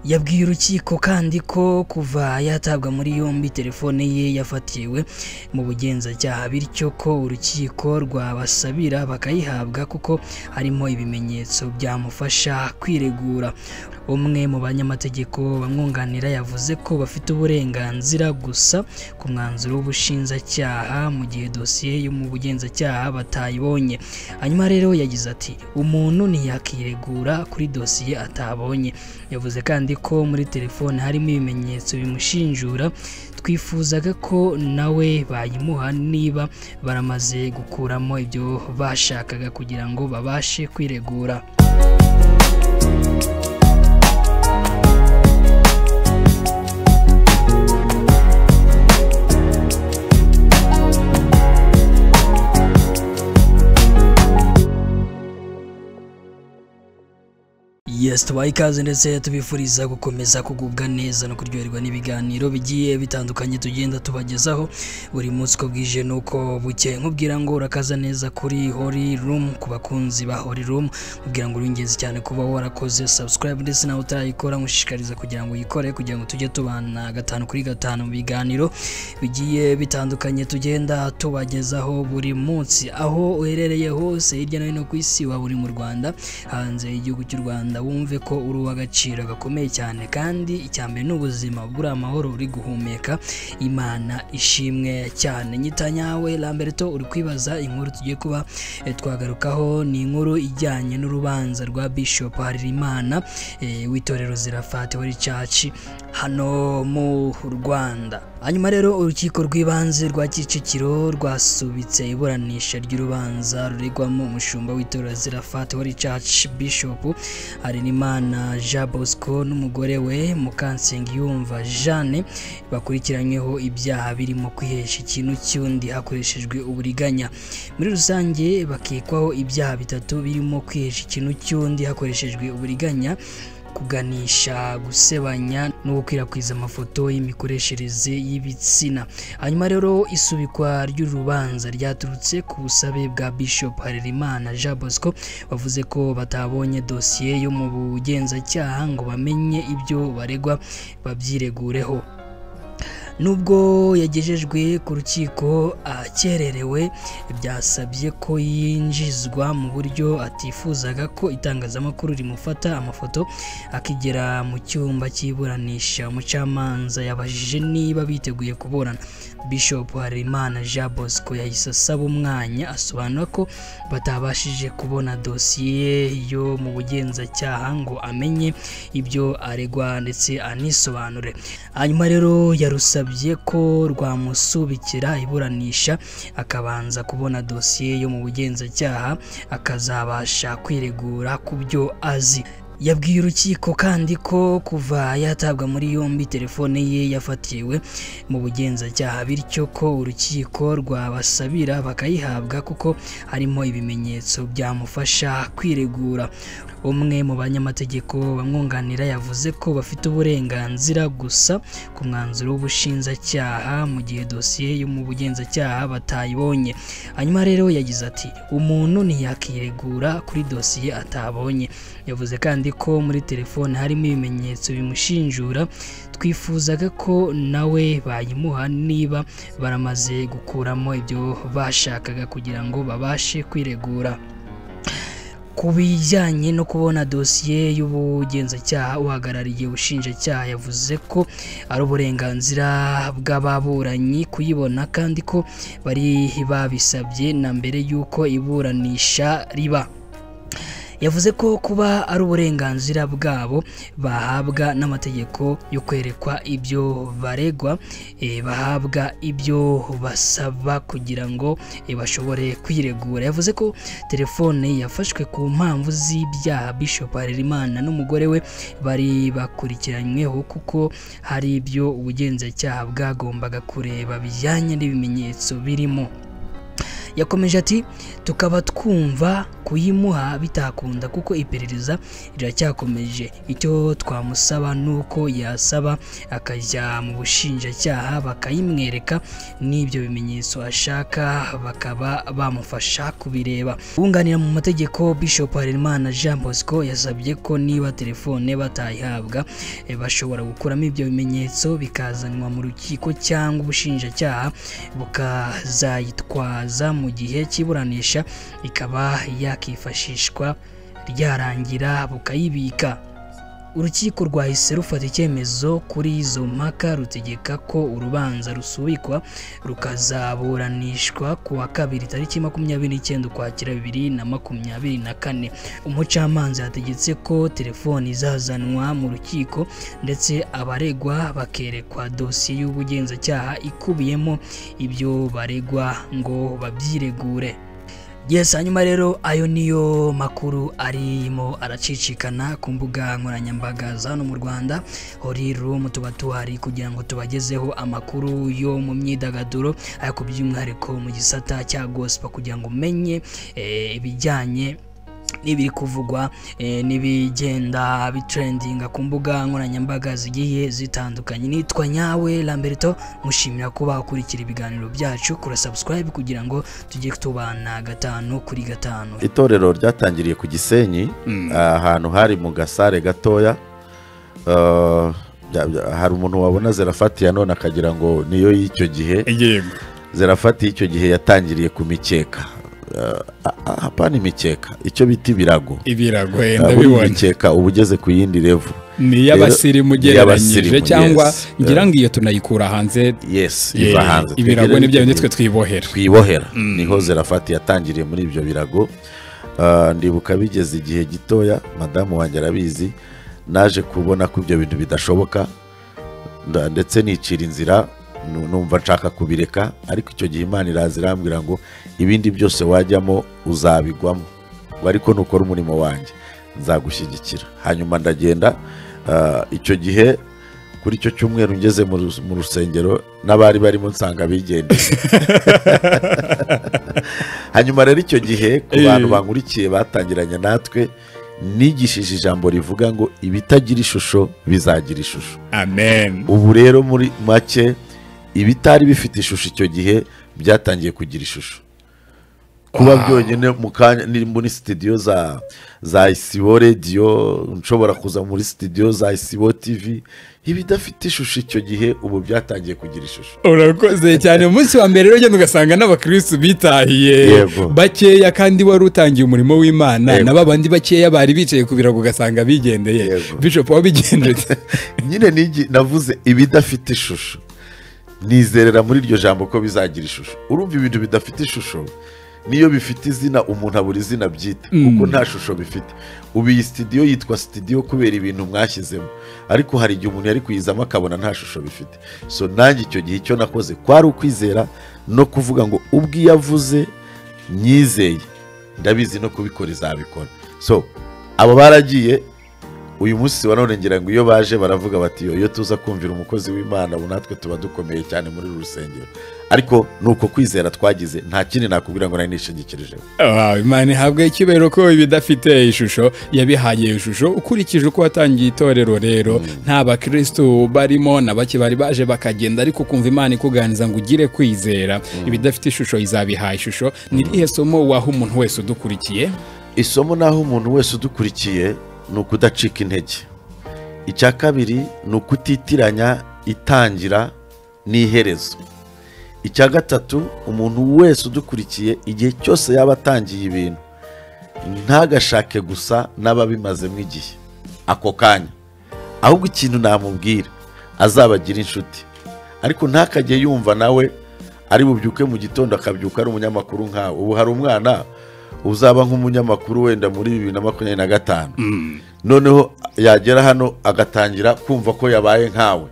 yabwiye urukiko kandi ko kuva yatabwa muri yombi telefone ye yafatiwe mu bugenzacyaha bityo ko urukiko rwabasabira bakayihabwa kuko harimo ibimenyetso byamufasha kwiregura umwe mu banyamategeko bamwunganira yavuze ko bafite uburenganzira gusa ku mwanzuro w'ubushinjacyaha mu gihe dosiye yo mu bugenzacyaha batayibonye hanyuma rero yagize ati umuntu ntiyakiregura kuri dosiye atabonye yavuze kandi ko muri telefone harimo ibimenyetso bimushinjura twifuzaga ko nawe bayimuha niba baramaze gukuramo ibyo bashakaga kugira ngo babashe kwiregura yes tubaha ikaze ndetse tubifuriza gukomeza kugubwa neza no kuryoherwa n'ibiganiro bigiye bitandukanye tugenda tubagezaho buri munsi uko bwije nuko buke nkubwira ngo urakaza neza kuri hori rumu ku bakunzi ba hori rumu nkubwira ngo uringenzi cyane kuba warakoze subscribe ndetse nawe utarayikora nkushishikariza kugira ngo uyikore kugira ngo tujye tubana gatanu kuri gatanu mu biganiro bigiye bitandukanye tugenda tubagezaho buri munsi aho uherereye hose hirya no hino ku isi waba uri mu rwanda hanze y'igihugu cy'u rwanda wumve ko uri uw'agaciro gakomeye cyane kandi icya mbere ni ubuzima buri amahoro uri guhumeka imana ishimwe cyane nyita nyawe lamberto uri kwibaza inkuru tugiye kuba eh, twagarukaho ni inkuru ijyanye n'urubanza rwa bishop harerimana eh, w'itorero zirafati wari caci hano mu rwanda hanyuma rero urukiko rw'ibanze rwa kicukiro rwasubitse iburanisha ry'urubanza ruregwamo umushumba w'itorero zirafati wari caci bishop Harerimana Jean Bosco n'umugore we Mukansengiyumva Jeanne bakurikiranyweho ibyaha birimo kwihesha ikintu cy'undi hakoreshejwe uburiganya muri rusange bakekwaho ibyaha bitatu birimo kwihesha ikintu cy'undi hakoreshejwe uburiganya kuganisha gusebanya no gukwirakwiza amafoto y'imikoreshereze y'ibitsina hanyuma rero isubikwa ry'urubanza ryaturutse ku busabe bwa bishop harerimana jean bosco bavuze ko batabonye dosiye yo mu bugenzacyaha ngo bamenye ibyo baregwa babyiregureho nubwo yagejejwe ku rukiko akererewe byasabye ko yinjizwa mu buryo atifuzaga ko itangazamakuru rimufata amafoto akigera mu cyumba cy'iburanisha umucamanza yabajije niba biteguye kuburana bishop harerimana jean bosco yahise asaba umwanya asobanura ko batabashije kubona dosiye yo mu bugenzacyaha ngo amenye ibyo aregwa ndetse anisobanure hanyuma rero yarusabye yasabye ko rwamusubikira iburanisha akabanza kubona dosiye yo mu bugenzacyaha akazabasha kwiregura ku byo azi yabwiye urukiko kandi ko kuva yatabwa muri yombi telefone ye yafatiwe mu bugenzacyaha bityo ko urukiko rwabasabira bakayihabwa kuko harimo ibimenyetso byamufasha kwiregura umwe mu banyamategeko bamwunganira yavuze ko bafite uburenganzira gusa ku mwanzuro w'ubushinjacyaha mu gihe dosiye yo mu bugenzacyaha batayibonye hanyuma rero yagize ati umuntu ntiyakiregura kuri dosiye atabonye yavuze kandi ko muri telefone harimo ibimenyetso bimushinjura twifuzaga ko nawe bayimuha niba baramaze gukuramo ibyo bashakaga kugira ngo babashe kwiregura ku bijyanye no kubona dosiye y'ubugenzacyaha uhagarariye ubushinjacyaha yavuze ko ari uburenganzira bw'ababuranyi kuyibona kandi ko bari babisabye na mbere y'uko iburanisha riba yavuze ko kuba ari uburenganzira bwabo bahabwa n'amategeko yo kwerekwa ibyo baregwa eh, bahabwa ibyo basaba kugira ngo eh, bashobore kwiregura yavuze ko telefone yafashwe ku mpamvu z'ibyaha bishop harerimana n'umugore we bari bakurikiranyweho kuko hari ibyo ubugenzacyaha bwagombaga kureba bijyanye n'ibimenyetso birimo yakomeje ati tukaba twumva kuyimuha bitakunda kuko iperereza riracyakomeje icyo twamusaba ni uko yasaba akajya mu bushinjacyaha bakayimwereka n'ibyo bimenyetso ashaka bakaba bamufasha kubireba wunganira mu mategeko bishop harerimana jean bosco yasabye ko niba telefone batayihabwa eh, bashobora gukuramo ibyo bimenyetso bikazanwa mu rukiko cyangwa ubushinjacyaha bukazayitwaza mu gihe cy'iburanisha ikaba yakifashishwa ryarangira bukayibika urukiko rwahise rufata icyemezo kuri izo mpaka rutegeka ko urubanza rusubikwa rukazaburanishwa ku wa kabiri tariki makumyabiri n'icyenda ukwakira bibiri na makumyabiri na kane umucamanza yategetse ko telefoni izazanwa mu rukiko ndetse abaregwa bakerekwa dosiye y'ubugenzacyaha ikubiyemo ibyo baregwa ngo babyiregure Yes, hanyuma rero ayo niyo makuru arimo aracicikana ku mbuga nkoranyambaga za hano mu Rwanda. Holy Room tuba tuhari kugira ngo tubagezeho amakuru yo mu myidagaduro ariko by'umwihariko mu gisata cya gospel kugira ngo umenye eh, ibijyanye n'ibiri kuvugwa eh, n'ibigenda bitrendinga ku mbuga nkoranyambaga zigiye zitandukanye nitwa nyawe lamberto mushimira kuba ukurikira ibiganiro byacu kura subscribe kugira ngo tujye tubana gatanu kuri gatanu itorero ryatangiriye ku gisenyi ahantu hari mu gasare gatoya Ah, bya- bya- hari umuntu wabona zerafati ya none akagira ngo niyo y'icyo gihe yego zerafati y'icyo gihe yatangiriye ku mikeka Ah, ah, ah, hapana imikeka icyo bita ibirago ibirago eh, Ah, buriya ndabibona imikeka uba ugeze ku yindi revu ni iy'abasirimu ugereranyije iy'abasirimu, cyangwa yes. ngira ngo iyo tunayikura hanze yes eh, iva hanze ibirago Twegereze ni bya bindi igihe. twe twibohera twibohera niho zerafati yatangiriye muri ibyo birago Ah, ndibuka bigeze igihe gitoya madamu wanjye arabizi naje kubona ko ibyo bintu bidashoboka nda- ndetse nicira inzira nu- numva nshaka kubireka ariko icyo gihe imana iraza irambwira ngo ibindi byose wajyamo uzabigwamo ngo ariko nukora umurimo wanjye nzagushyigikira hanyuma ndagenda ah, icyo gihe kuri icyo cyumweru ngeze mu rus- mu rusengero n'abari barimo nsanga bigendeye hanyuma rero icyo gihe ku Eh. bantu bankurikiye batangiranye natwe nigishije ijambo rivuga ngo ibitagira ishusho bizagira ishusho amen ubu rero muri make ibitari bifite ishusho icyo gihe byatangiye kugira ishusho kuba byonyine mu kanya ni muri sitidiyo za za isibo radiyo nshobora kuza muri sitidiyo za isibo tivi ibidafite ishusho icyo gihe ubu byatangiye kugira ishusho urakoze cyane umunsi wa mbere rero ugenda ugasanga n'abakirisitu bitahiye Yego. bakeya kandi wari utangiye umurimo w'imana Yego. na ba bandi bakeya bari bicaye ku birago ugasanga bigendeye Yego. bishop wabigendeye nyine nigi- navuze ibidafite ishusho nizerera muri iryo jambo ko bizagira ishusho urumva ibintu bidafite ishusho niyo bifite izina umuntu abura izina byita kuko nta shusho bifite ubu iyi sitidiyo yitwa sitidiyo kubera ibintu mwashyizemo ariko hari igihe umuntu yari kuyizamo akabona nta shusho bifite so nanjye icyo gihe icyo nakoze kwari ukwizera no kuvuga ngo ubwo iyo avuze nyizeye ndabizi no kubikora izabikora so abo baragiye uyu munsi wa none ngira ngo iyo baje baravuga bati "Yo, iyo tuza kumvira umukozi w'imana ubu natwe tuba dukomeye cyane muri uru rusengero ariko ni uko kwizera twagize nta kindi nakubwira ngo nari nishingikirijeho Wow, imana ihabwa icyubahiro ko ibidafite ishusho yabihaye ishusho ukurikije uko watangiye itorero rero nta bakirisitu barimo na bake bari baje bakagenda ariko ukumva imana ikuganiriza ngo ugire kwizera ibidafite ishusho izabihaye ishusho ni irihe somo waha umuntu wese udukurikiye isomo naho umuntu wese udukurikiye ni ukudacika intege icya kabiri ni ukutitiranya itangira n'iherezo icya gatatu umuntu wese udukurikiye igihe cyose yaba atangiye ibintu ntagashake gusa n'ababimazemo igihe ako kanya ahubwo ikintu namubwira azabagira inshuti ariko ntakajye yumva nawe ari bubyuke mu gitondo akabyuka ari umunyamakuru nkawe ubu hari umwana uzaba nk'umunyamakuru wenda muri bibiri na makumyabiri na gatanu noneho yagera hano agatangira kumva ko yabaye nkawe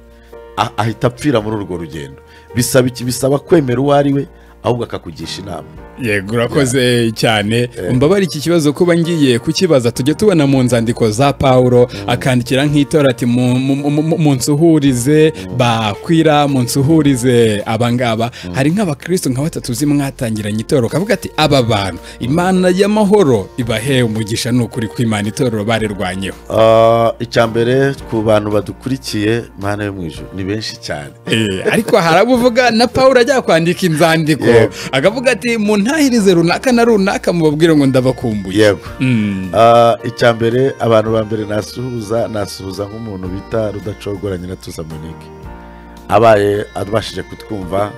a- ahita apfira muri urwo rugendo bisaba iki bisaba kwemera uwo ari we ahubwo akakugisha inama yego urakoze cyane mbabare iki kibazo kuba ngiye kukibaza tujya tubona mu nzandiko za pawuro akandikira nk'itora ati mu- mu- mu- mu- munsuhurize bakwira munsuhurize abangaba hari nk'abakristo nka batatu uzi mwatangiranye itorero ukavuga ati aba bantu imana y'amahoro ibahe umugisha ni ukuri kw'imana itorero barirwanyeho Ah, icya mbere ku bantu badukurikiye mana yo mu ijuru ni benshi cyane Eh, ariko hari abo uvuga na paul ajya kwandika inzandiko Yego. akavuga ati muntahirize runaka na runaka mubabwire ngo ndabakumbuye yego Mm. Ah, icya mbere abantu ba mbere nasuhuza nasuhuza nk'umuntu bita rudacogoranye na tuza monique abaye abashije kutwumva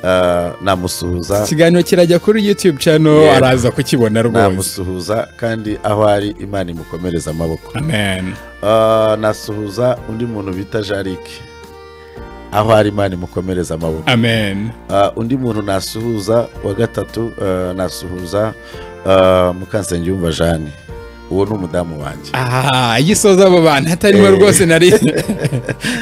ah, namusuhuza ikiganiro kirajya kuri youtube channel Yego. araza kukibona rwose namusuhuza kandi aho ari imana imukomereza amaboko amen Ah, nasuhuza undi muntu bita jarike aho ari imana imukomereza amaboko amen Ah, undi muntu nasuhuza wa gatatu ah, nasuhuza ah, mukansengiyumva jane uwo ni umudamu wanjye aha iyo isoza abo bantu hatarimo rwose nari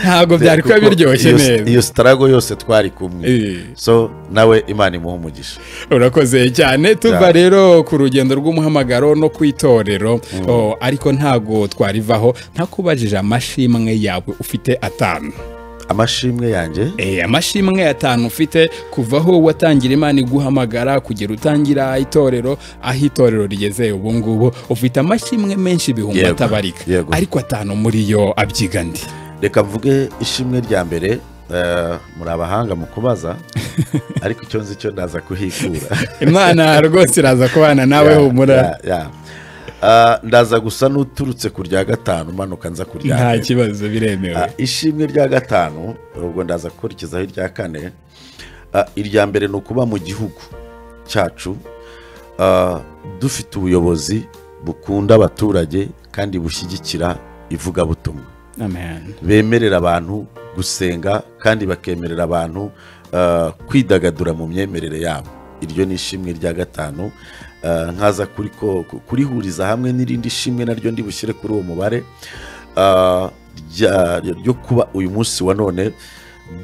ntabwo byari kuba Kuko biryoshye iyo- neza iyo sitarago yose twari kumwe Eh. so nawe imana imuha umugisha urakoze cyane tuva Ya. rero ku rugendo rw'umuhamagaro no ku itorero O, ariko ntago twarivaho ntakubajije amashimwe yawe ufite atanu amashimwe yanjye Eh, amashimwe atanu ufite kuva aho watangira imana iguhamagara kugera utangira itorero aho itorero rigeze ubu ngubu ufite amashimwe menshi ibihumbi Yego, atabarika yego. ariko atanu muri yo abyiga ndi reka mvuge ishimwe rya mbere eh, muri abahanga mu kubaza ariko icyo nzi cyo ndaza kuhikura imana rwose iraza kubana nawe Ya, humura ya, ya. Ah, ndaza gusa n'uturutse ku rya gatanu umanuka nza ku rya nta mbere. kibazo biremewe Ah, ishimwe rya gatanu ubwo ndaza gukurikizaho irya kane Ah, irya mbere ni ukuba mu gihugu cyacu ah, dufite ubuyobozi bukunda abaturage kandi bushyigikira ivugabutumwa amen bemerera abantu gusenga kandi bakemerera abantu ah, kwidagadura mu myemerere yabo iryo ni ishimwe rya gatanu Ah, nkaza kuri ko- kurihuriza hamwe n'irindi shimwe naryo ndi bushyire kuri uwo mubare ah, rya- ryo kuba uyu munsi wa none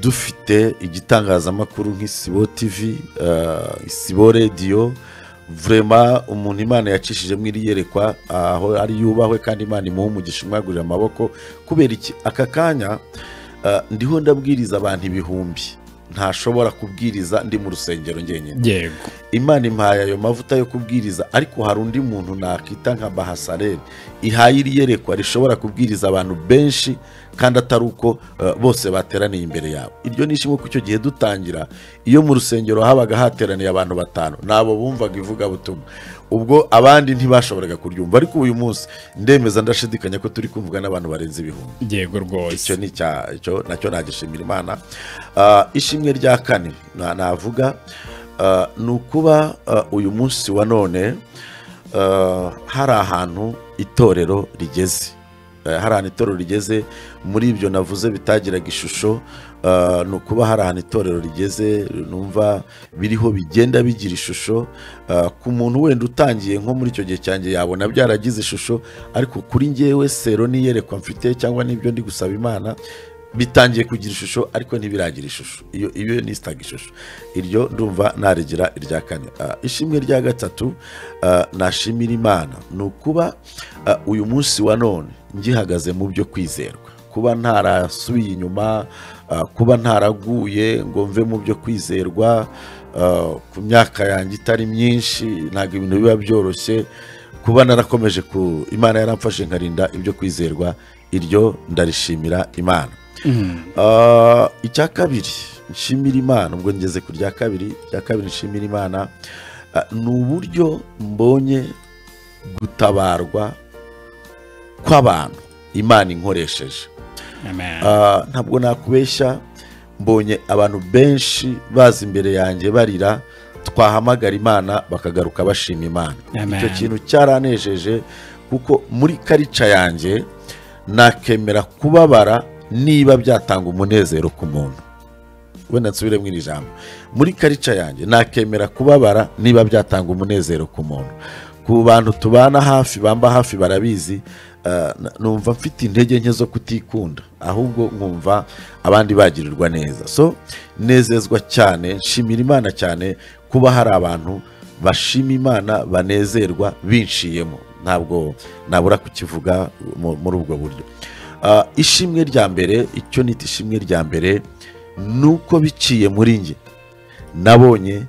dufite igitangazamakuru nk'isibo tv ah, isibo radiyo vurema umuntu imana yacishijemo iri yerekwa aho ari yubahwe kandi imana imuha umugisha umwagurira amaboko kubera iki aka kanya ah, ndiho ndabwiriza abantu ibihumbi ntashobora kubwiriza ndi mu rusengero ngenyine yego imana impaye ayo mavuta yo kubwiriza ariko hari undi muntu nakita nka bahasareri ihaye iri yerekwa rishobora kubwiriza abantu benshi kandi atari uko eh, bose bateraniye imbere yabo iryo ni ishimwe ko icyo gihe dutangira iyo mu rusengero habaga hateraniye abantu batanu nabo bumvaga ivugabutumwa ubwo abandi ntibashoboraga kuryumva ariko uyu munsi ndemeza ndashidikanya ko turi kumvuga n'abantu barenze ibihumbi yego rwose icyo ni icya- icyo nacyo nagishimira imana Ah, ishimwe rya kane na- navuga ah, ni ukuba ah, uyu munsi wa none ah, hari ahantu itorero rigeze Eh, hari ahantu itorero rigeze muri ibyo navuze bitagiraga ishusho ah, ni ukuba hari ahantu itorero rigeze numva biriho bigenda bigira ishusho ah, ku muntu wenda utangiye nko muri icyo gihe cyanjye yabona byaragize ishusho ariko kuri ngewe sero n'iyerekwa mfite cyangwa n'ibyo ndi gusaba imana bitangiye kugira ishusho ariko ntibiragira ishusho iyo iyo ni sitaga ishusho iryo ndumva narigira irya kane Ah, ishimwe rya gatatu ah, nashimira imana ni ukuba ah, uyu munsi wa none ngihagaze mu byo kwizerwa kuba ntarasubiye inyuma ah, kuba ntaraguye ngo mve mu byo kwizerwa ah, ku myaka yanjye itari myinshi ntabwo ibintu biba byoroshye kuba narakomeje ku imana yaramfashe nkarinda ibyo kwizerwa iryo ndarishimira imana Ah, icya kabiri nshimira imana ubwo ngeze ku rya kabiri irya kabiri nshimira imana ah, ni uburyo mbonye gutabarwa kw'abantu imana inkoresheje amen Ah, ntabwo nakubeshya mbonye abantu benshi baza imbere yanjye barira twahamagara imana bakagaruka bashima imana Amen. icyo kintu cyaranejeje kuko muri karica yanjye nakemera kubabara niba byatanga umunezero ku muntu wenda nsubire mu iri jambo muri karica yanjye nakemera kubabara niba byatanga umunezero ku muntu ku bantu tubana hafi bamba hafi barabizi ah, na- numva mfite intege nke zo kutikunda ahubwo nkumva abandi bagirirwa neza so nezezwa cyane nshimira imana cyane kuba hari abantu bashima imana banezerwa binshiyemo ntabwo nabura kukivuga mu- muri ubwo buryo Ah, ishimwe rya mbere icyo nita ishimwe rya mbere ni uko biciye muri njye nabonye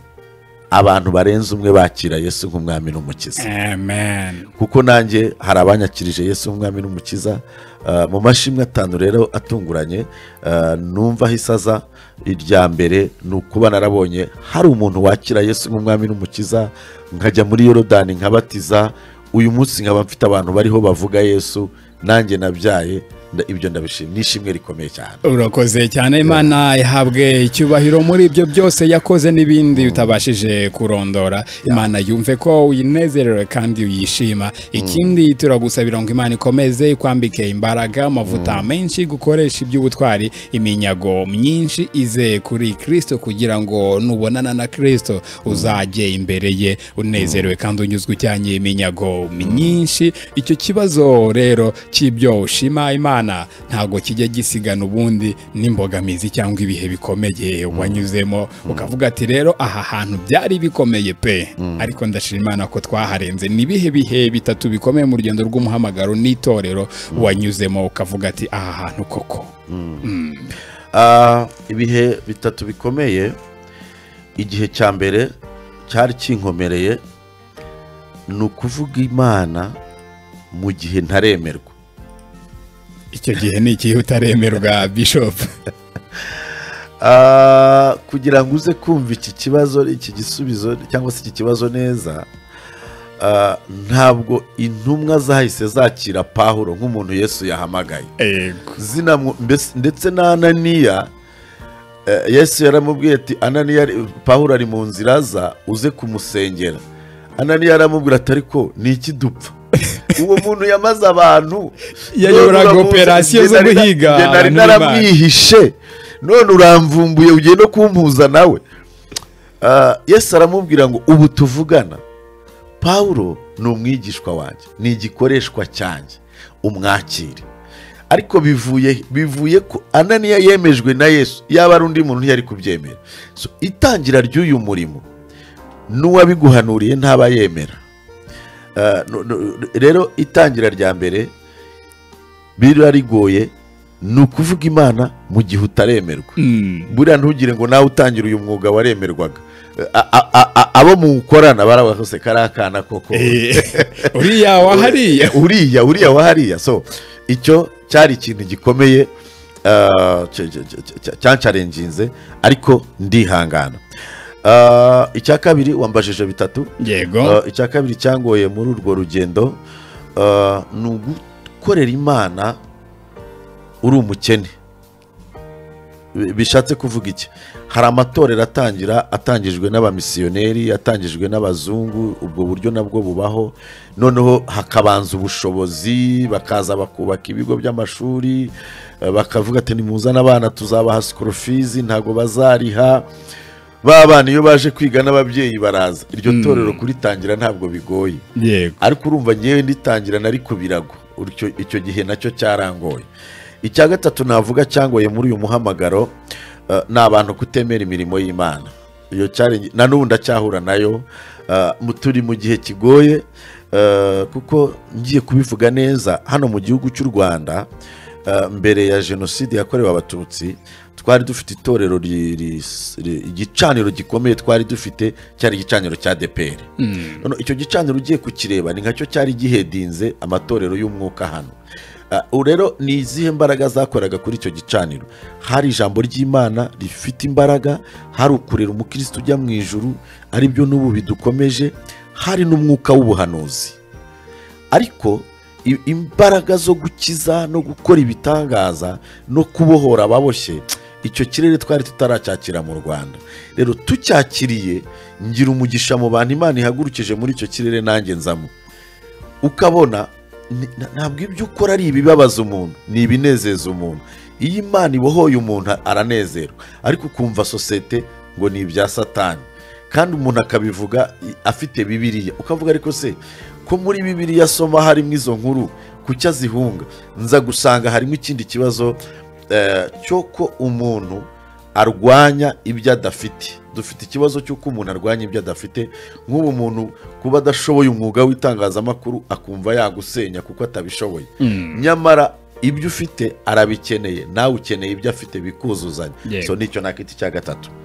abantu barenze umwe bakira yesu nk'umwami n'umukiza amen kuko nanjye hari abanyakirije yesu nk'umwami n'umukiza Ah, mu mashimwe atanu rero atunguranye ah, numva ahise aza irya mbere ni ukuba narabonye hari umuntu wakira yesu nk'umwami n'umukiza nkajya muri yorodani nkabatiza uyu munsi nkaba mfite abantu bariho bavuga yesu nanjye nabyaye nda- ibyo ndabishima ni ishimwe rikomeye cyane urakoze cyane imana ihabwe icyubahiro muri ibyo byose yakoze n'ibindi utabashije kurondora imana yumve ko uyinezerewe kandi uyishima ikindi turagusabira ngo imana ikomeze ikwambike imbaraga amavuta menshi gukoresha iby'ubutwari iminyago myinshi ize kuri kirisito kugira ngo nubonana na kirisito uzajye imbere ye unezerewe kandi unyuzwe ujyanye iminyago myinshi icyo kibazo rero cy'ibyo ushima imana ntabwo kijya gisigana ubundi n'imbogamizi cyangwa ibihe bikomeye wanyuzemo ukavuga ati rero aha hantu byari bikomeye pe ariko ndashima imana ko twaharenze ni ibihe bihe bitatu bikomeye mu rugendo rw'umuhamagaro n'itorero wanyuzemo ukavuga ati aha hantu koko Ah, ibihe bitatu bikomeye igihe cya mbere cyari kinkomereye ni ukuvuga imana mu gihe ntaremerwa icyo gihe ni igihe utaremerwa bishopu Ah, kugira ngo uze kumva iki kibazo iki gisubizo cyangwa se iki kibazo neza ah, ntabwo intumwa zahise zakira pahuro nk'umuntu yesu yahamagaye Ego. zinamwo- mbese- ndetse na ananiya eh, yesu yaramubwiye ati ananiya ari- pawulo ari mu nzira aza uze kumusengera ananiya aramubwira ati ariko ni iki dupfa uwo muntu yamaze abantu Yayoboraga None uramuzi, operasiyo njye zo nari na- guhiga njye nari abantu naramwihishe none uramvumbuye ugiye no kumpuza nawe Ah, yesu aramubwira ngo ubu tuvugana pawulo ni umwigishwa wanjye ni igikoreshwa cyanjye umwakire ariko bivuye he? bivuye ko ananiya yemejwe na yesu yaba ari undi muntu ntiyari kubyemera So, itangira ry'uyu murimo n'uwabiguhanuriye ntaba yemera Ah, no- no- rero itangira rya mbere biriya rigoye ni ukuvuga imana mu gihe utaremerwa Mm. buriya ntugire ngo nawe utangire uyu mwuga waremerwaga A- a- a- a- abo muwukorana baravuga ko se kariya kana koko Eh, uriya wahariye uriya uriya wa hariya so icyo cyari ikintu gikomeye ah, cya- cya- cya- cya- cyancarenginze ariko ndihangana Ah, icya kabiri wambajije bitatu yego Ah, icya kabiri cyangoye muri urwo rugendo ah, ni ugukorera imana uri umukene Bi- bishatse kuvuga iki hari amatorero atangira atangijwe n'abamisiyoneri atangijwe n'abazungu ubwo buryo nabwo bubaho noneho hakabanza ubushobozi bakaza bakubaka ibigo by'amashuri eh, bakavuga ati nimuzane abana tuzabaha sikorofizi ntabwo bazariha ba bana iyo baje kwiga n'ababyeyi baraza iryo torero kuritangira ntabwo bigoye yego ariko urumva ngewe nditangira nari ku birago Uricyo- icyo gihe nacyo cyarangoye icya gatatu navuga cyangoye muri uyu muhamagaro eh, ni abantu kutemera imirimo y'imana iyo cyari na n'ubu ndacyahura nayo eh, mu- turi mu gihe kigoye eh, kuko ngiye kubivuga neza hano mu gihugu cy'u rwanda eh, mbere ya jenoside yakorewe abatutsi twari dufite itorero ri- ri- ri- igicaniro gikomeye twari dufite cyari igicaniro cya depere None icyo gicaniro ugiye kukireba ni nkacyo cyari gihedinze amatorero y'umwuka hano Ah, ubu rero ni izihe mbaraga zakoraga kuri icyo gicaniro hari ijambo ry'imana rifite imbaraga hari ukurera umukristo ujya mu ijuru aribyo n'ubu bidukomeje hari n'umwuka w'ubuhanuzi ariko i- imbaraga zo gukiza no gukora ibitangaza no kubohora ababoshye icyo kirere twari tutaracyakira mu rwanda rero tucyakiriye ngira umugisha mu bantu imana ihagurukije muri icyo kirere nanjye nzamo ukabona ni- na- ntabwo ibyo ukora ari ibibabaza umuntu ni ibinezeza umuntu iyo imana ibohoye umuntu aranezerwa ariko ukumva sosiyete ngo ni ibya satani kandi umuntu akabivuga i- afite bibiliya ukavuga ariko se ko muri bibiliya asoma harimo izo nkuru kuki azihunga nza gusanga harimo ikindi kibazo eh, cy'uko umuntu arwanya ibyo adafite dufite ikibazo cy'uko umuntu arwanya ibyo adafite nk'ubu muntu kuba adashoboye umwuga w'itangazamakuru akumva yagusenya kuko atabishoboye nyamara ibyo ufite arabikeneye nawe ukeneye ibyo afite bikuzuzanya Yego. so nicyo nakita icya gatatu